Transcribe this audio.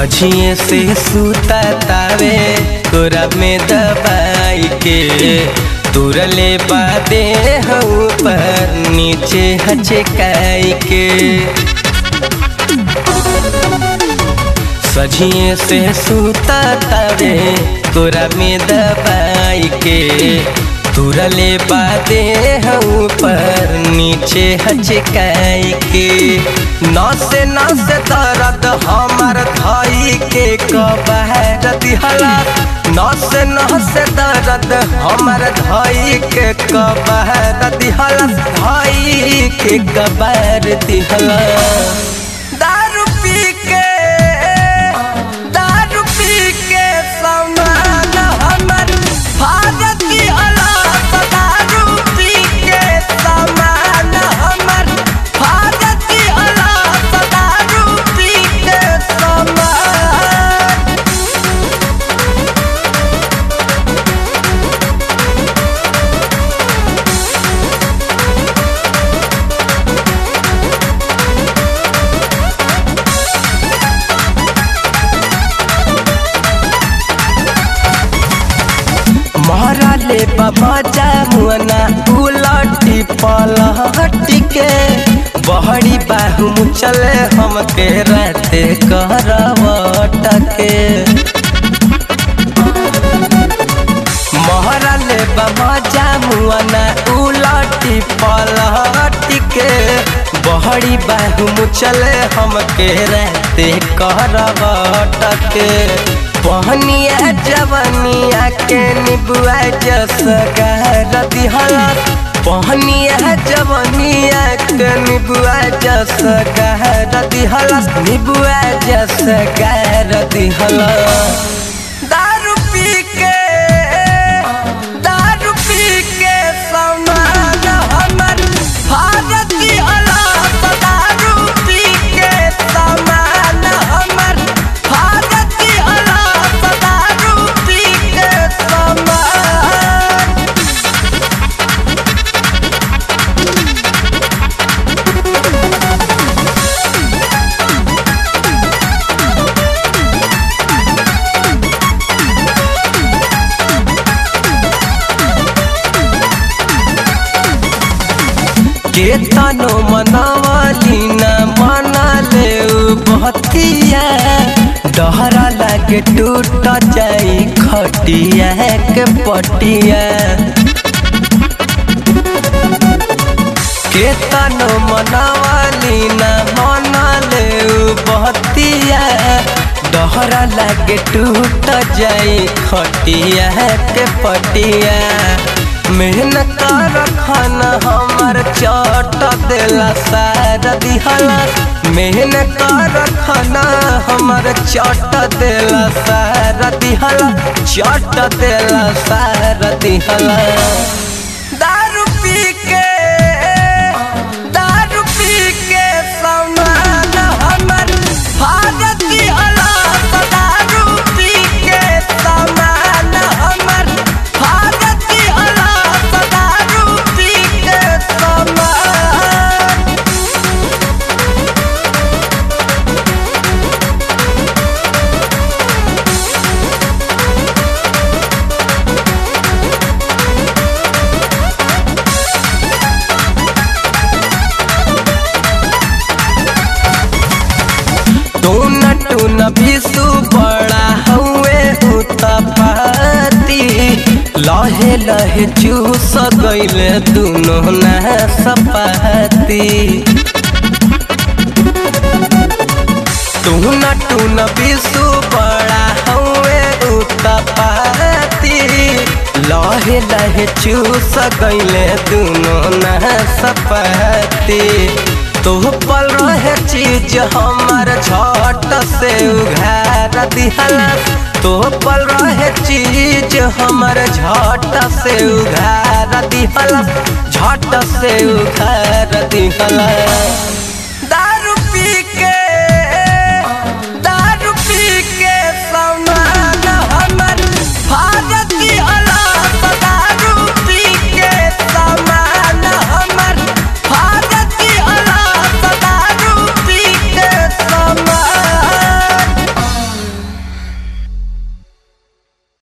सझिए से सूता तावे कोरा में दबाई के तुरले बादे ऊपर नीचे हचकाई के सझिए से सूता तावे कोरा में दबाई के तुरले बादे ऊपर नीचे हचकाई के नस नस दर्द हमर धई के कबहर दिहला नस नस दर्द हमर धई के कबहर दिहला धई के कबर दिहला दारू पी के दारू पी के समान हमर भारती अलाप दारू पी के समान हमर भारती अलाप दारू पी के समान मारले बाबा जामुना उलटी पलहटी के बहड़ी बाहू चले हमके रहते करवट के महरले बाबा जामुना उलटी पलहटी के बहड़ी बाहू चले हमके रहते करवट के पहनिया जवनिया के निबुआ जस गहर दिहला पहनिया जवनिया के निबुआ जस गहर दिहला निबुआ जस गहर दिहला दारू पी के दारू पी के समान हमर भारती अलाप दारू पी के समान हमर भारती अलाप दारू पी के समान केतनो मनवली न मनले बहतिया डहरा लागे टूट जाई खटिया के पटिया केतनो मनवली न मनले बहतिया डहरा लागे टूट जाई खटिया के पटिया मेहनत रखन हमर चट देला सार दिहला मेहनत रखन हमर चट देला सार दिहला चट देला सार दिहला दारू पी के दारू पी के समान हमर भारती अलाप दारू पी के समान हमर भारती अलाप दारू पी के समान टून टून विसु बड़ा हुए उतपाती लहे लहे चूस गईले दुनो न सपाती टून टून विसु बड़ा हुए उतपाती लहे लहे चूस गईले दुनो न सपाती तो पल रहे चीज हमर झट से उघार दिहला तो पल रहे चीज हमर झट से उघार दिहला झट से उघार दिहला